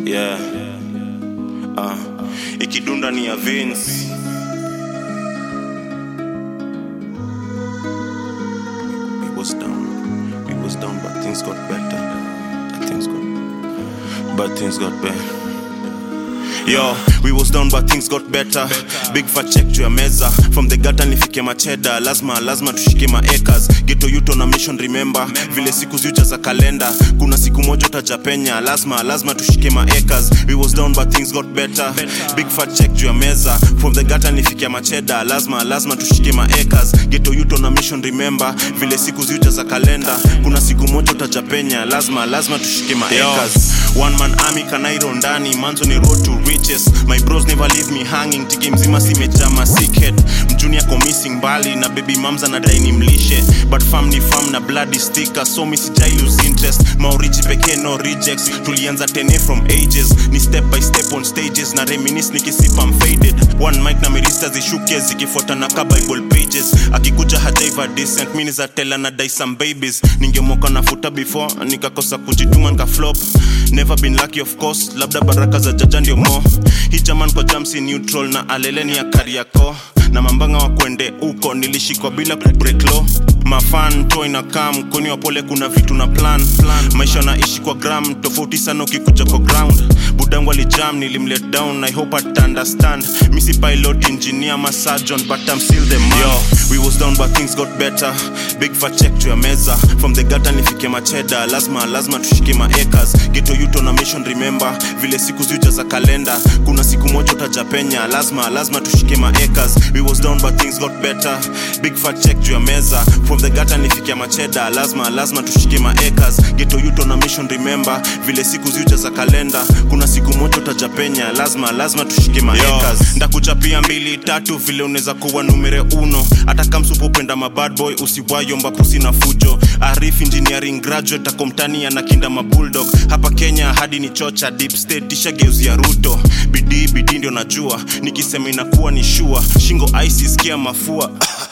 yeah. Ah, ikidunda ni ya Vince. We was down, we was down, but things got better. Things got, but things got better. Yo, we was down but things got better. Big fat check juu ya meza from the gata nifike macheda lazima lazima tushike maacres geto yuto na mission remember vile siku ziuja za kalenda kuna siku moja utajapenya lazima lazima tushike maacres we was down but things got better big fat check juu ya meza from the gata nifike macheda lazima lazima tushike maacres geto yuto na mission remember vile siku ziuja za kalenda kuna siku moja utajapenya lazima lazima tushike maacres one man army kanairo ndani manzo ni road to riches my bros never leave me hanging tiki mzima simejama sickhead mjuni ako missing mbali na baby mamza na dai ni mlishe but fam ni fam na bloody sticker so mi sijai lose interest maorichi pekee no rejects tulianza tene from ages ni step by step on stages na reminis nikisipa I'm faded one mic na mirista zishuke zikifuata na ka bible pages akikuja hajaiva decent mi nizatela na dai some babies ningemoka nafuta before nikakosa kujituma nikaflop never been lucky of course labda baraka za jaja ndio mo hii jaman kwa jamsi neutral na aleleni ya kariako na mambanga wa kwende huko nilishikwa bila kubreak law mafan to inakaa mkoni wa pole kuna vitu na plan, plan. maisha naishi kwa gram tofauti sana ukikuja kwa ground budangu alijam nilimlet down i hope at understand misi pilot engineer ma surgeon but i'm still the man Yo, we was down but things got better big fat check to ya meza from the gata nifike macheda lazima lazima tushike maacres geto yuto na mission remember vile siku ziuja za kalenda kuna siku moja utajapenya lazima lazima tushike maacres we was down but things got better big fat check juu ya meza from the gata nifike macheda lazima lazima tushike maacres geto yuto na mission remember vile siku ziuja za kalenda kuna siku moja utajapenya lazima lazima tushike maacres ndakuchapia mbili tatu vile unaweza kuwa numere uno hata kamsupopenda mabad boy usiwayomba pusi na fujo arif engineering graduate akomtani anakinda mabulldog hapa kenya hadi ni chocha deep state tishageuzia ruto bidii bidii ndio najua nikisema inakuwa ni shua shingo ice sikia mafua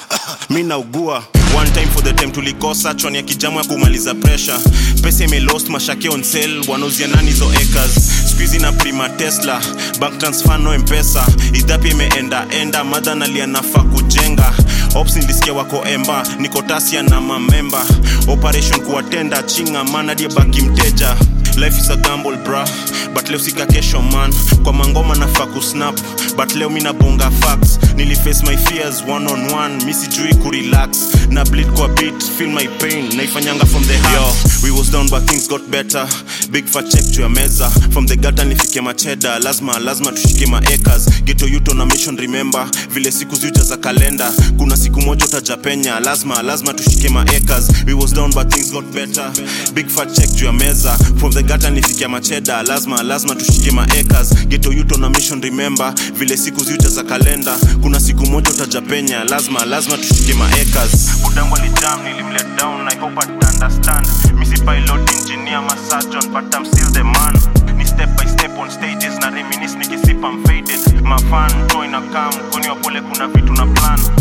mi naugua one time for the time tulikosa chwani ya kijamu ya kumaliza pressure pesa imelost mashake on sale wanauzia nani hizo acres squeezy na prima tesla bank transfer no mpesa idhapi imeenda enda madha nalianafaa kujenga ops nilisikia wako emba niko tasia na mamemba operation kuwatenda chinga manadie baki mteja life is a gamble bra but leo sika kesho man kwa mangoma nafaa kusnap but leo mi nabonga facts niliface my fears one on one mi sijui kurelax na bleed kwa beat feel my pain naifanyanga from the heart Yo, we was down but things got better big fat check to ya meza from the gata nifike macheda lazima lazima tushike maacres geto yuto na mission remember vile siku ziuja za kalenda kuna siku moja utajapenya lazima lazima tushike maacres we was down but things got better big fat check juu ya meza from the gata nifikia macheda lazima lazima tushike maacres geto yuto na mission remember vile siku ziuja za kalenda kuna siku moja utajapenya lazima lazima tushike maacres budangu alijam nilimlet down i hope at understand misi pilot engineer ma surgeon but i'm still the man ni step by step on stages na reminis nikisipa I'm faded mafan to inakaa mkoni wa pole kuna vitu na plan